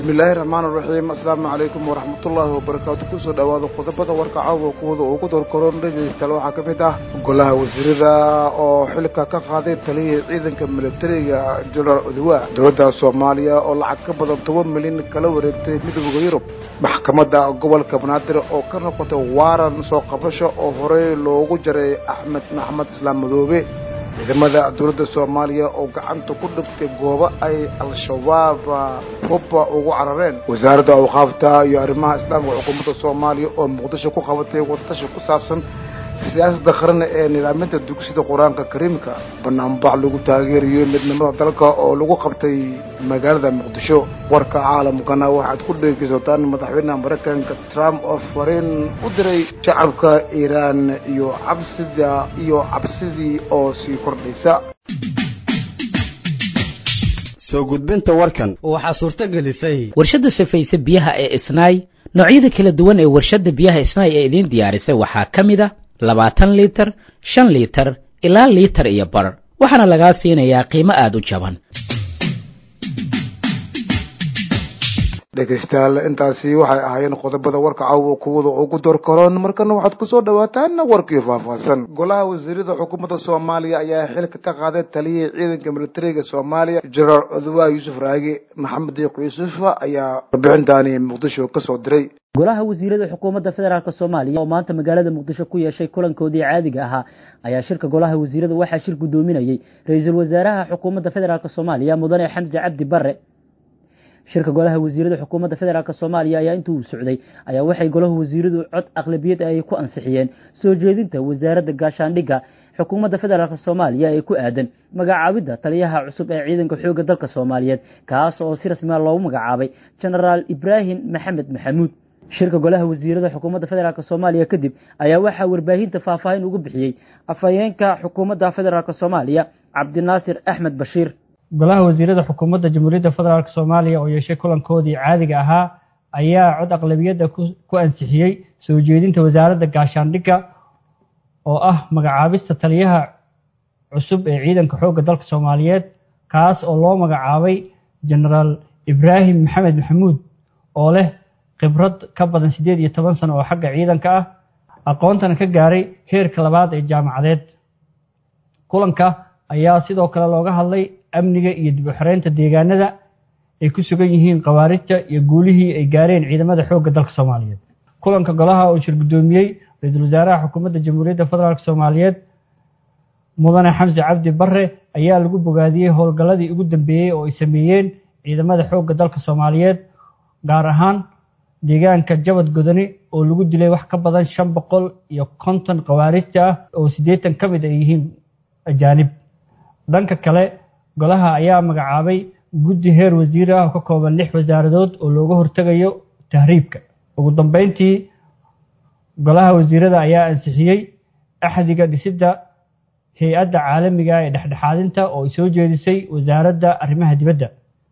bismillaahi raxmaan raxiim assalaamu calaykum waraxmatullaahi wabarakaatu kusoo dhowaada qodobada warka caawa kuwada ugu dorkaroon dhegaystayaal waxaa ka mid ah golaha wasiirada oo xilka ka qaaday taliyihii ciidanka militariga jenaraal odowa dowladda soomaaliya oo lacag ka badan toban milyan kala wareegtay midooda yurub maxkamadda gobolka banaadir oo ka noqotay waaran soo qabasho oo horey loogu jaray axmed maxmed islaam madoobe ciidamada dowladda soomaaliya oo gacanta ku dhigtay goobo ay al-shabaab hubba ugu carareen wasaaradda awqaafta iyo arrimaha islaamka xukuumadda soomaaliya oo muqdisho ku qabatay wadatashi ku saabsan siyaasadda qaran ee nidaaminta dugsida qur-aanka kariimka banaanbax lagu taageerayo midnimada dalka oo lagu qabtay magaalada muqdisho warka caalamkana waxaad ku dhegeysataan madaxweynaha maraykanka trump oo fariin u diray shacabka iiraan iyo cabsida iyo cabsidii oo sii kordhaysa soo gudbinta warkan waxaa suurto gelisay warshadda safayse biyaha ee isnaay noocyada kala duwan ee warshadda biyaha isnaay ee idiin diyaarisay waxaa ka mid a labaatan liitar shan liitar ilaa liitar iyo bar waxaana lagaa siinayaa qiimo aada u jaban dhegaystayaal intaasi waxay ahaayeen qodobada warka caawa kuwada ugu doorkaroon markana waxaad kusoo dhawaataan warkii faahfaahsan golaha wasiirada xukuumadda soomaaliya ayaa xilka ka qaaday taliyihii ciidanka militariga soomaaliya jenaraal odowa yuusuf raagi maxamed diiq yuusuf ayaa warbixintaani muqdisho kasoo diray golaha wasiirada xukuumadda federaalk soomaaliya oo maanta magaalada muqdisho ku yeeshay kulankoodii caadiga ahaa ayaa shirka golaha wasiirada waxaa shir guddoominayey ra-iisul wasaaraha xukuumadda federaalk soomaaliya mudane xamse cabdi bare shirka golaha wasiirada xukuumadda federaalk soomaaliya ayaa intuu socday ayaa waxay golaha wasiiradu cod aqlabiyad ay ku ansixiyeen soo jeedinta wasaaradda gaashaandhigga xukuumadda federaalk soomaaliya ee ku aadan magacaabidda taliyaha cusub ee ciidanka xoogga dalka soomaaliyeed kaas oo si rasmiya loogu magacaabay jenaraal ibraahim maxamed maxamuud shirka golaha wasiirada xukuumadda federaalk soomaaliya kadib ayaa waxaa warbaahinta faahfaahin ugu bixiyey afhayeenka xukuumadda federaalk soomaaliya cabdinaasir axmed bashiir golaha wasiirada xukuumadda jamhuuriyadda federaalk soomaaliya oo yeeshay kulankoodii caadiga ahaa ayaa cod aqlabiyadda ku ansixiyey soo jeedinta wasaaradda gaashaandhigga oo ah magacaabista taliyaha cusub ee ciidanka xoogga dalka soomaaliyeed kaas oo loo magacaabay jenaraal ibraahim maxamed maxamuud oo leh khibrad ka badan siddeed iyo toban sano oo xagga ciidanka ah aqoontana ka gaaray heerka labaad ee jaamacadeed kulanka ayaa sidoo kale looga hadlay amniga iyo dib u xoreynta deegaanada ay ku sugan yihiin khawaarijta iyo guulihii ay gaareen ciidamada xoogga dalka soomaaliyeed kulanka golaha oo shir guddoomiyey ra-iisul wasaaraha xukuumadda jamhuuriyadda federaalk soomaaliyeed mudane xamse cabdi bare ayaa lagu bogaadiyey howlgalladii ugu dambeeyey oo ay sameeyeen ciidamada xoogga dalka soomaaliyeed gaar ahaan deegaanka jabad godani oo lagu dilay wax ka badan shan boqol iyo konton khawaarijta ah oo siddeetan ka mid ay yihiin ajaanib dhanka kale golaha ayaa magacaabay guddi heer wasiir ah oo ka kooban lix wasaaradood oo looga hortegayo tahriibka ugu dambeyntii golaha wasiirada ayaa ansixiyey axdiga dhisidda hay-adda caalamiga ee dhexdhexaadinta oo ay soo jeedisay wasaaradda arrimaha dibadda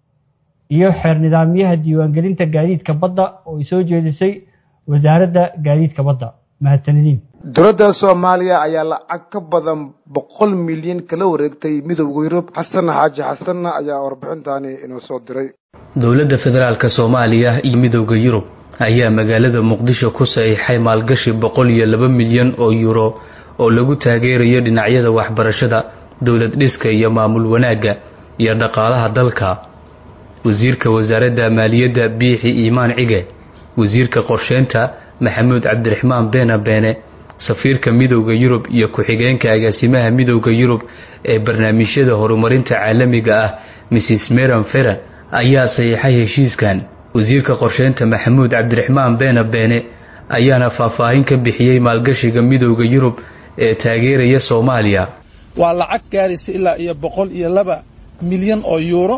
iyo xeer nidaamyaha diiwaangelinta gaadiidka badda oo ay soo jeedisay wasaaradda gaadiidka badda mahadsanidin dowladda soomaaliya ayaa lacag ka badan boqol milyan kala wareegtay midowda yurub xasan xaaji xasanna ayaa warbixintaani inoo soo diray dowladda federaalk soomaaliya iyo midowda yurub ayaa magaalada muqdisho ku saxiixay maalgashi boqol iyo laba milyan oo yuuro oo lagu taageerayo dhinacyada waxbarashada dowlad dhiska iyo maamul wanaagga iyo dhaqaalaha dalka wasiirka wasaaradda maaliyadda biixi iimaan cige wasiirka qorsheynta maxamuud cabdiraxmaan beena beene safiirka midowda yurub iyo ku-xigeenka agaasimaha midowda yurub ee barnaamijyada horumarinta caalamiga ah mrs meran feran ayaa saxiixay heshiiskan wasiirka qorsheynta maxamuud cabdiraxmaan beena beene ayaana faahfaahin ka bixiyey maalgashiga midowda yurub ee taageeraya soomaaliya waa lacag gaaraysa ilaa iyo boqol iyo laba milyan oo yuuro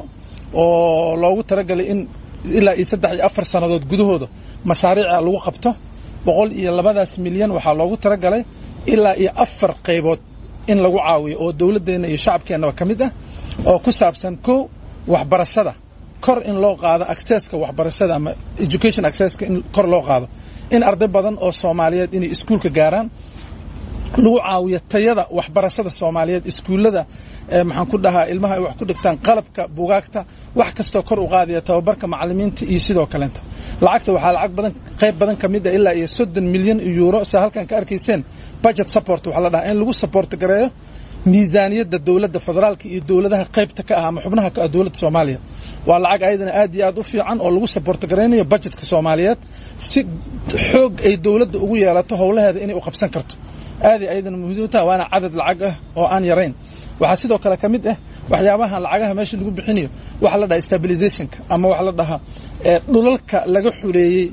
oo loogu talagalay in ilaa iyo saddex iyo afar sannadood gudahooda mashaariica lagu qabto boqol iyo labadaas milyan waxaa loogu talagalay ilaa iyo afar qaybood in lagu caawiyo oo dowladdeenna iyo shacabkeennaba ka mid ah oo ku saabsan kow waxbarashada kor in loo qaado accesska waxbarashada ama education accesska in kor loo qaado in arday badan oo soomaaliyeed inay iskuulka gaaraan lagu caawiyo tayada waxbarashada soomaaliyeed iskuullada maxaan ku dhahaa ilmaha ay wax ku dhigtaan qalabka bugaagta wax kastoo kor u qaadaya tababarka macallimiinta iyo sidoo kaleenta lacagta waxaa lacag badan qayb badan ka mid ah ilaa iyo soddon milyan euro sida halkan ka arkayseen budget support waxaa la dhahaa in lagu support gareeyo miisaaniyadda dowladda federaalka iyo dowladaha qaybta ka ah ama xubnaha ka ah dowladda soomaaliya waa lacag ayadana aad iyo aad u fiican oo lagu support garaynayo budgetka soomaaliyeed si xoog ay dowladda ugu yeelato howlaheeda inay u qabsan karto aaday ayadana muhiim u tahay waana cadad lacag ah oo aan yarayn waxaa sidoo kale ka mid ah waxyaabaha lacagaha meesha lagu bixinayo waxa la dhaha stabilizationka ama waxa la dhahaa dhulalka laga xureeyey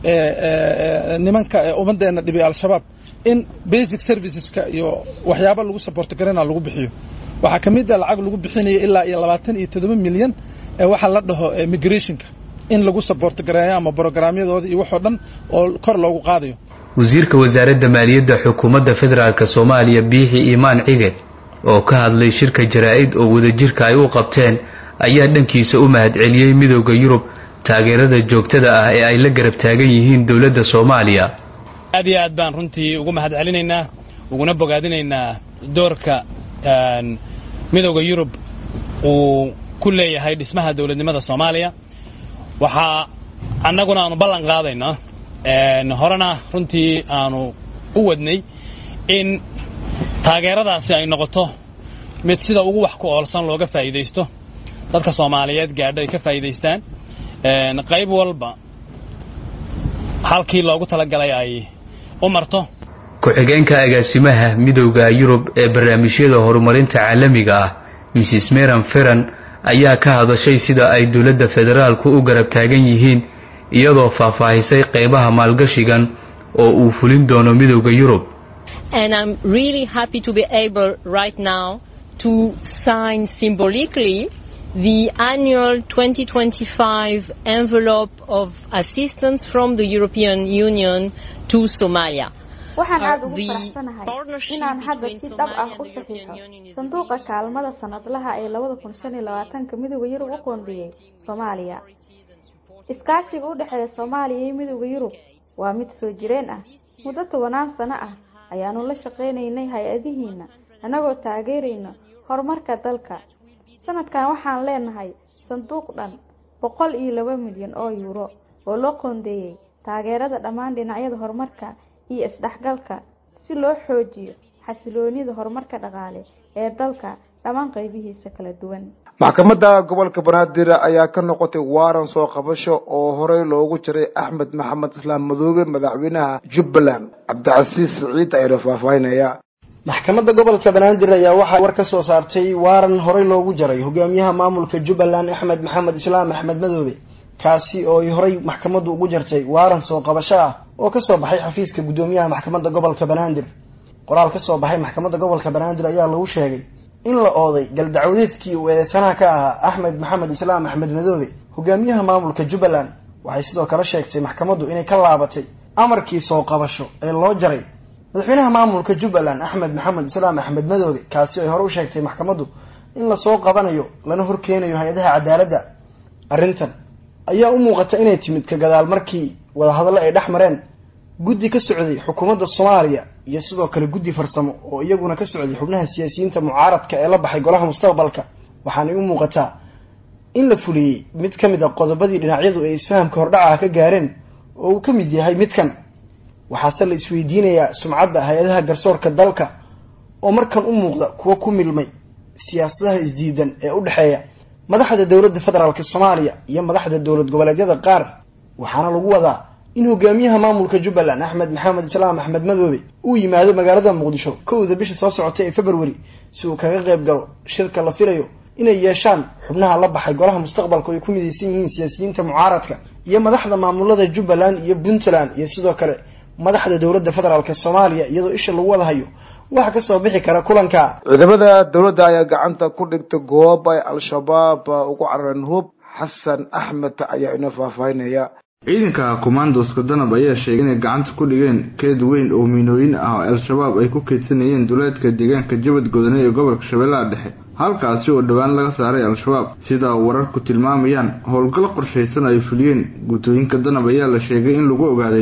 nimanka ummaddeena dhibay al-shabaab in basic serviceska iyo waxyaaba lagu support garayna lagu bixiyo waxaa ka mid ah lacag lagu bixinayo ilaa iyo labaatan iyo toddoba milyan waxa la dhaho migrationka in lagu support gareeyo ama programyadooda iyo waxoo dhan oo kor loogu qaadayo wasiirka wasaaradda maaliyadda xukuumadda federaalk soomaaliya biixi iimaan cige oo ka hadlay shirka jaraa-id oo wadajirka ay u qabteen ayaa dhankiisa u mahadceliyey midooda yurub taageerada joogtada ah ee ay la garab taagan yihiin dowladda soomaaliya aad iyo aad baan runtii ugu mahad celinaynaa uguna bogaadinaynaa doorka midooda yurub uu ku leeyahay dhismaha dowladnimada soomaaliya waxaa annaguna aanu ballan qaadaynaa horena runtii aanu u wadnay in taageeradaasi ay noqoto mid sida ugu wax ku oolsan looga faa'iidaysto dadka soomaaliyeed gaadho ay ka faa'iidaystaan qayb walba halkii loogu talagalay ay u marto ku-xigeenka agaasimaha midowda yurub ee barnaamijyada horumarinta caalamiga ah mrs meran feran ayaa ka hadashay sida ay dowladda federaalku u garab taagan yihiin iyadoo faahfaahisay qaybaha maalgashigan oo uu fulin doono midowda yurub and I'm really happy to be able right now to sign symbolically the annual 2025 envelope of assistance from the European Union to Somalia. waxaan aada ugu faraxsanahay inaan hadda si dhab ah u saxiixo sanduuqa kaalmada sanadlaha ee labada kun shan iyo labaatanka midooda yurub u qoondiyey soomaaliya iskaashiga u dhexeeya soomaaliya iyo midooda yurub waa mid soo jireen ah muddo tobanaan sano ah ayaanu la shaqaynaynay hay-adihiina annagoo taageerayna horumarka dalka sanadkan waxaan leenahay sanduuq dhan boqol iyo laba milyan oo yuuro oo loo qoondeeyey taageerada dhammaan dhinacyada horumarka iyo isdhexgalka si loo xoojiyo xasiloonida horumarka dhaqaale ee dalka dhammaan qaybihiisa kala duwan maxkamadda gobolka banaadir ayaa ka noqotay waaran soo qabasho oo horey loogu jiray axmed maxamed islaam madoobe madaxweynaha jubbaland cabdicasiis siciid ayna faahfaahinaya maxkamadda gobolka banaadir ayaa waxaa war ka soo saartay waaran horey loogu jaray hogaamiyaha maamulka jubbaland axmed maxamed islaam axmed madoobe kaasi oo ay horey maxkamaddu ugu jartay waaran soo qabasho ah oo kasoo baxay xafiiska guddoomiyaha maxkamadda gobolka banaadir qoraal kasoo baxay maxkamadda gobolka banaadir ayaa lagu sheegay in la ooday galdacwadeedkii uu eedeysanaha ka ahaa axmed maxamed islaam axmed madoobe hogaamiyaha maamulka jubbaland waxay sidoo kale sheegtay maxkamaddu inay ka laabatay amarkii soo qabasho ee loo jaray madaxweynaha maamulka jubbaland axmed maxamed islaam axmed madoobe kaasi ay hore u sheegtay maxkamaddu in lasoo qabanayo lana horkeenayo hay-adaha cadaaladda arrintan ayaa u muuqata inay timid ka gadaal markii wadahadallo ay dhex mareen guddi ka socday xukuumadda soomaaliya iyo sidoo kale guddi farsamo oo iyaguna ka socday xubnaha siyaasiyiinta mucaaradka ee la baxay golaha mustaqbalka waxaanay u muuqataa in la fuliyey mid ka mid a qodobadii dhinacyadu ay isfahamka hordhacaha ka gaareen oo uu ka mid yahay midkan waxaase la isweydiinayaa sumcadda hay-adaha garsoorka dalka oo markan u muuqda kuwa ku milmay siyaasadaha isdiidan ee u dhexeeya madaxda dowladda federaalk soomaaliya iyo madaxda dowlad goboleedyada qaar waxaana lagu wadaa in hogaamiyaha maamulka jubbaland axmed maxamed islaam axmed madoobe uu yimaado magaalada muqdisho kowda bisha soo socotay ee february si uu kaga qayb galo shirka la filayo inay yeeshaan xubnaha la baxay golaha mustaqbalka oo ay ku midaysan yihiin siyaasiyiinta mucaaradka iyo madaxda maamulada jubbaland iyo puntland iyo sidoo kale madaxda dowladda federaalk soomaaliya iyadoo isha lagu wada hayo waxa kasoo bixi kara kulanka ciidamada dowladda ayaa gacanta ku dhigtay goob ay al-shabaab ugu carareen hub xasan axmed ayaa ina faahfaahinaya ciidanka commandoska danab ayaa sheegay inay gacanta ku dhigeen keed weyn oo miinooyin ah oo al-shabaab ay ku keydsanayeen duleedka deegaanka jabad godone ee gobolka shabeellaha dhexe halkaasi oo dhowaan laga saaray al-shabaab sida wararku tilmaamayaan howlgal qorshaysan ay fuliyeen guutooyinka danab ayaa la sheegay in lagu ogaaday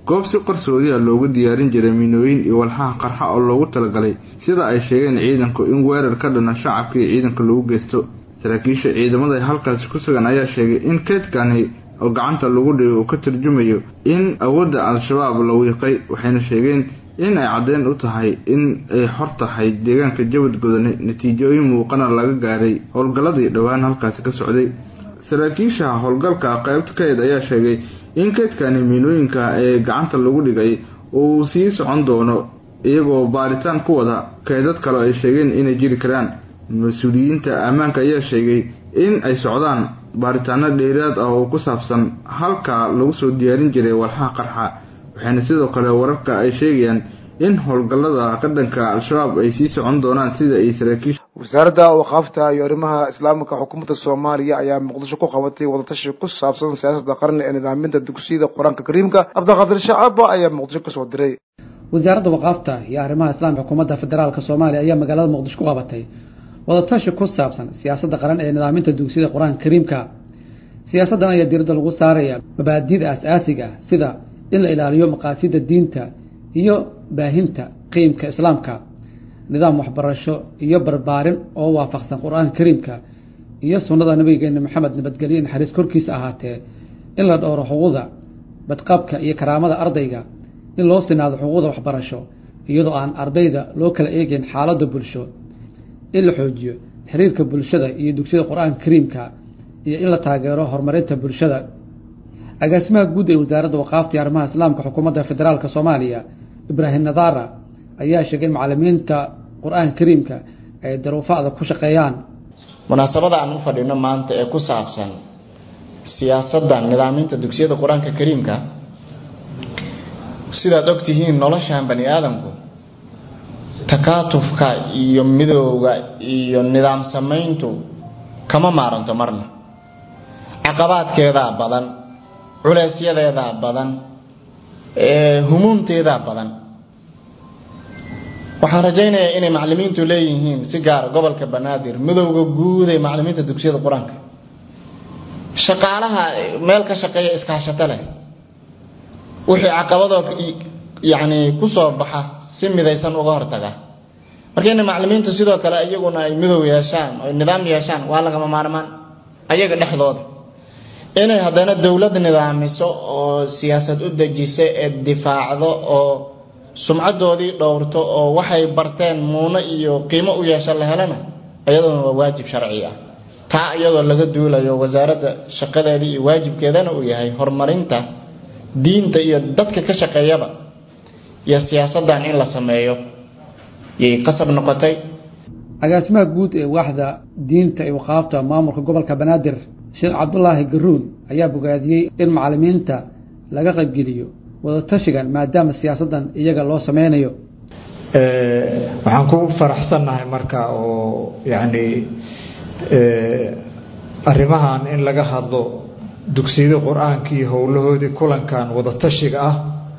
goob si qarsoodiya loogu diyaarin jiray miinooyin iyo walxaha qarxa oo loogu talagalay sida ay sheegeen ciidanku in weerar ka dhana shacabka iyo ciidanka lagu geysto saraakiisha ciidamada halkaasi ku sugan ayaa sheegay in keedkani oo gacanta lagu dhigay uu ka tarjumayo in awoodda al-shabaab la wiiqay waxayna sheegeen in ay caddeyn u tahay in ay xor tahay deegaanka jabad godane natiijooyin muuqana laga gaaray howlgalladii dhowaan halkaasi ka socday saraakiisha howlgalka qaybta kayd ayaa sheegay in keydkani miinooyinka ee gacanta lagu dhigay uu sii socon doono iyagoo baaritaan ku wada keydad kale ay sheegeen inay jiri karaan mas-uuliyiinta ammaanka ayaa sheegay in ay socdaan baaritaano dheeraad ah oo ku saabsan halka lagu soo diyaarin jiray walxaha qarxa waxayna sidoo kale wararka ay sheegayaan in howlgallada ka dhanka al-shabaab ay sii socon doonaan sida ay saraakiisha wasaaradda waqaafta iyo arrimaha islaamka xukuumadda soomaaliya ayaa muqdisho ku qabatay wadatashi ku saabsan siyaasadda qarni ee nidaaminta dugsiyada qur-aanka kariimka cabdiqaadir shacaba ayaa muqdisho kasoo diray wasaaradda waqaafta iyo arrimaha islaamka xukuumadda federaalka soomaaliya ayaa magaalada muqdisho ku qabatay wadatashi ku saabsan siyaasadda qaran ee nidaaminta dugsiyada qur-aanka kariimka siyaasaddan ayaa diiradda lagu saaraya mabaadi'da aas-aasiga ah sida in la ilaaliyo maqaasida diinta iyo baahinta qiimka islaamka nidaam waxbarasho iyo barbaarin oo waafaqsan qur-aanka kariimka iyo sunnada nabigeena maxamed nabadgelyo naxariis korkiisa ahaatee in la dhowro xuquuqda badqabka iyo karaamada ardayga in loo sinaado xuquuqda waxbarasho iyadoo aan ardayda loo kala eegeyn xaaladda bulsho in la xoojiyo xiriirka bulshada iyo dugsiyada qur-aanka kariimka iyo in la taageero horumarinta bulshada agaasimaha guud ee wasaaradda waqaafta iyo arrimaha islaamka xukuumadda federaalka soomaaliya ibraahim nadara ayaa sheegay in macalimiinta qur-aanka kariimka ay daruufada ku shaqeeyaan munaasabada aan u fadhino maanta ee ku saabsan siyaasadda nidaaminta dugsiyada qur-aanka kariimka sidaad ogtihiin noloshan bani aadamku takaatufka iyo midowga iyo nidaam samayntu kama maaranto marna caqabaadkeedaa badan culeysyadeedaa badan humuumteedaa badan waxaan rajaynayaa inay macalimiintu leeyihiin si gaara gobolka banaadir midowga guud ee macalimiinta dugsiyada qur-aanka shaqaalaha meel ka shaqeeya iskaashato leh wixii caqabadoo yacni kusoo baxa si midaysan uga hortaga marka inay macalimiintu sidoo kale iyaguna ay midow yeeshaan oy nidaam yeeshaan waa lagama maarmaan ayaga dhexdooda inay haddana dowlad nidaamiso oo siyaasad u dejiso ee difaacdo oo sumcadoodii dhowrto oo waxay barteen muuno iyo qiimo u yeesha la helana iyaduna waa waajib sharci ah taa iyadoo laga duulayo wasaaradda shaqadeedii iyo waajibkeedana uu yahay horumarinta diinta iyo dadka ka shaqeeyaba iyo siyaasadan in la sameeyo yay qasab noqotay agaasimaha guud ee waaxda diinta ee waqaafta maamulka gobolka banaadir sheekh cabdulaahi garuun ayaa bogaadiyey in macalimiinta laga qaybgeliyo wadatashigan maadaama siyaasaddan iyaga loo sameynayo waxaan ku faraxsannahay marka oo yacni arrimahan in laga hadlo dugsiyada qur-aanka iyo howlahoodii kulankan wadatashiga ah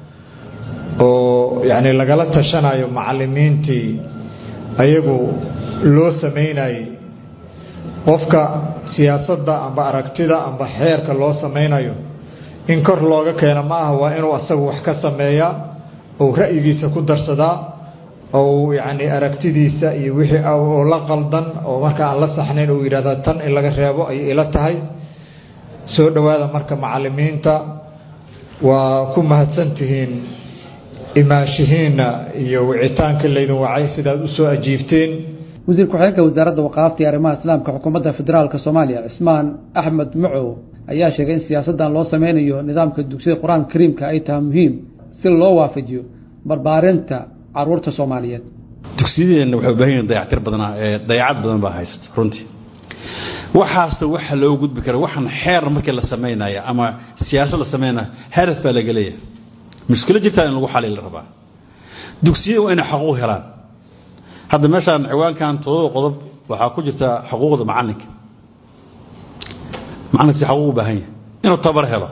oo yacni lagala tashanayo macalimiintii ayagu loo sameynayay qofka siyaasadda amba aragtida amba xeerka loo sameynayo in kor looga keeno ma aha waa inuu asagu wax ka sameeyaa ou ra'yigiisa ku darsadaa ou yacni aragtidiisa iyo wixii oo la qaldan oo marka aan la saxnayn uu yidhahda tan in laga reebo ayay ila tahay soo dhowaada marka macalimiinta waa ku mahadsantihiin imaashihiinna iyo wicitaanka laydin wacay sidaad u soo ajiibteen wasiir ku-xigeenka wasaaradda waqaafta iyo arrimaha islaamka xukuumadda federaalka soomaaliya cismaan axmed macow ayaa sheegay in siyaasaddan loo sameynayo nidaamka dugsiyada qur-aanka kariimka ay tahay muhiim si loo waafajiyo barbaarinta caruurta soomaaliyeed dugsiyadeenna waxay u baahan yihin dayactir badanaa ee dayacad badan baa haysta runtii waxaasna waxa loo gudbi kara waxaan xeer markii la samaynayo ama siyaasad la samaynayo hadaf baa laga leeyahay mushkilo jirtaa in lagu xalil rabaa dugsiyada waa inay xaquuq helaan hadda meeshaan ciwaankan todoba qodob waxaa ku jirta xuquuqda macalinka macalinka si xaquuq u baahan yahay inuu tabar helo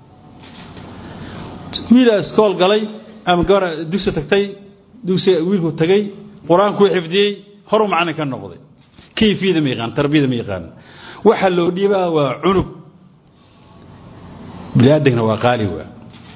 wiilaa iskool galay ama gabar dugsi tagtay dugsiga wiilku tagay qur-aankuu xifdiyey horuu macalin ka noqday kayfiyada ma yaqaan tarbiyada ma yaqaan waxa loo dhiibaa waa cunug biniaadankna waa qaali waa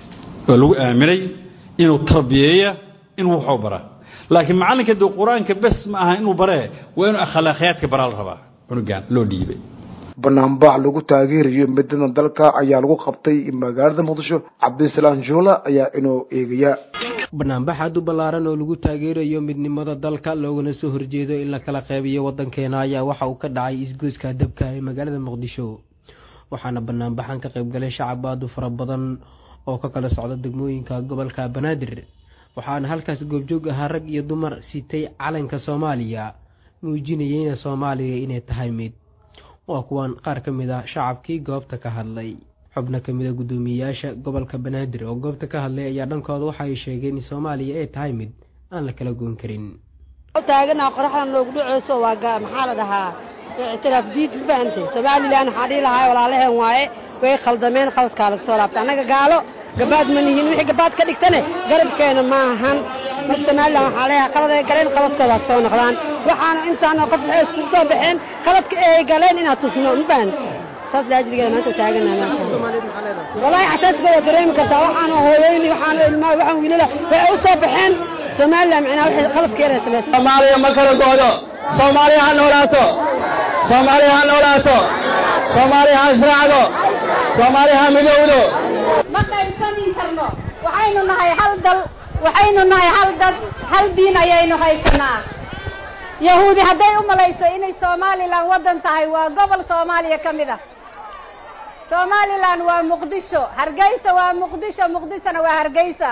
oo lagu aaminay inuu tarbiyeeya inuu waxu baraa laakiin macallinka dee qur-aanka bes ma aha inuu baree waa inuu akhlaaqiyaadka baraa la rabaa cunugan loo dhiibay banaanbax lagu taageerayo midnimada dalka ayaa lagu qabtay magaalada muqdisho cabdisalaam juula ayaa inuu eegaya banaanbax aad u ballaaran oo lagu taageerayo midnimada dalka loogana soo horjeedo in la kala qeybiyo waddankeena ayaa waxa uu ka dhacay isgoyska dabka ee magaalada muqdisho waxaana banaanbaxan ka qaybgalay shacab aad u fara badan oo ka kala socda degmooyinka gobolka banaadir waxaana halkaas goobjoog ahaa rag iyo dumar sitay calanka soomaaliya muujinayeyna soomaaliya inay tahay mid waa kuwan qaar ka mid ah shacabkii goobta ka hadlay xubno ka mid a guddoomiyeyaasha gobolka banaadir oo goobta ka hadlay ayaa dhankooda waxa ay sheegeen in soomaaliya ay tahay mid aan la kala goyn karin taagana qoraxdan loogu dhaceyso waa maxaa la dhahaa ictiraaf diid ma fahantay somalilan waxaa dhihi lahaa walaalaheen waaye way khaldameen khaladkaa laga soo laabta annaga gaalo gabaad ma nihin wixii gabaad ka dhigtane garabkeena ma ahan marka somalilan waxaa leeyahay qaladay galeen qaladkooda soo noqdaan waxaana intaana qof waxay iskugu soo baxeen qaladka ay galeen inaad tusno ma fahantay saas laajrigeeda maanta taagana walaahi xasaaskooda dareemi kartaa waxaana hooyooyin waxaana ilmaa waxaan wiilala waxay u soo baxeen somalilan macnaa waxay qaladka yaray samaysa soomaaliya ma kala goodo soomaaliya ha noolaato soomaaliya ha noolaato soomaaliya ha israacdo soomaaliya ha midowdo ma qaybsami karno waxaynu nahay hal dal waxaynu nahay hal dad hal diin ayaynu haysanaa yahuudi hadday u malayso inay somalilan waddan tahay waa gobol soomaaliya ka mid ah somalilan waa muqdisho hargeysa waa muqdisho muqdishona waa hargeysa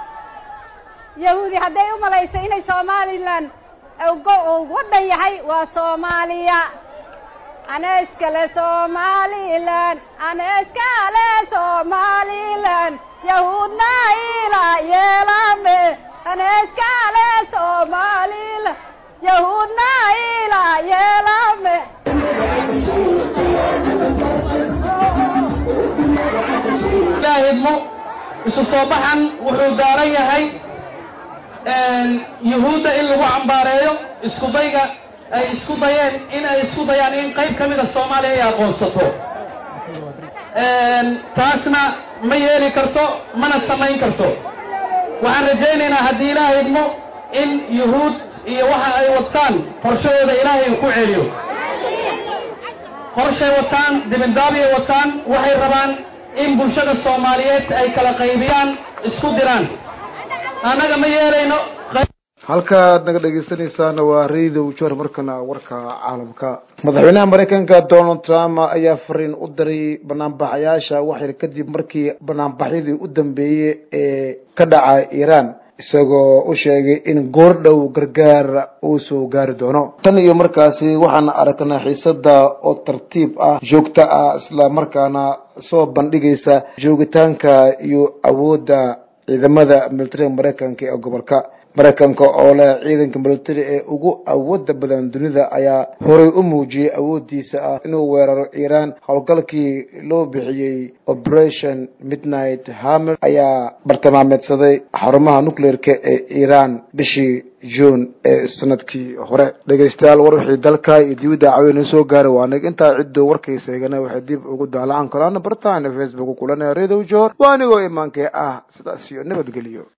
yahuudi hadday u malayso inay somalilan waddan yahay waa soomaaliya ana iskale somalilan ana iskale somalilan yahuudna ila yeelame ana iskale somalilan yahuudna ila yeelame ilaahidmo isu soo baxan wuxuu daaran yahay yuhuudda in lagu cambaareeyo isku dayga ay isku dayeen in ay isku dayaan in qayb ka mida soomaaliya ay aqoonsato taasna ma yeeli karto mana samayn karto waxaan rajaynaynaa haddii ilaahay idmo in yuhuud iyo waxa ay wataan qorshahooda ilaahay uu ku celiyo qorshay wataan dibindaabiyay wataan waxay rabaan in bulshada soomaaliyeed ay kala qaybiyaan isku diraan annaga ma yeelayno halkaad naga dhegeysanaysaana waa radio jor markana warka caalamka madaxweynaha mareykanka donald trump ayaa fariin u diray banaanbaxayaasha waxyar kadib markii banaanbaxyadii u dambeeyey ee ka dhaca iiraan isagoo u sheegay in goordhow gargaar uu soo gaari doono tan iyo markaasi waxaana aragnaa xiisada oo tartiib ah joogto ah isla markaana soo bandhigaysa joogitaanka iyo awoodda ciidamada militariga mareykanka ee gobolka mareykanka oo leh ciidanka militari ee ugu awooda badan dunida ayaa horay u muujiyey awoodiisa ah inuu weeraro iiraan howlgalkii loo bixiyey operation midnight hammer ayaa bartilmaameedsaday xarumaha nucleerka ee iiraan bishii june ee sanadkii hore dhegeystayaal war wixii dalka iyo dibadda caweyna soo gaaray waa nig intaa ciddoo warkaysa eegana waxay dib ugu daalacan karaan bartaana facebook kulanaya radio jor waa anigoo imaankee ah sidaas iyo nabadgeliyo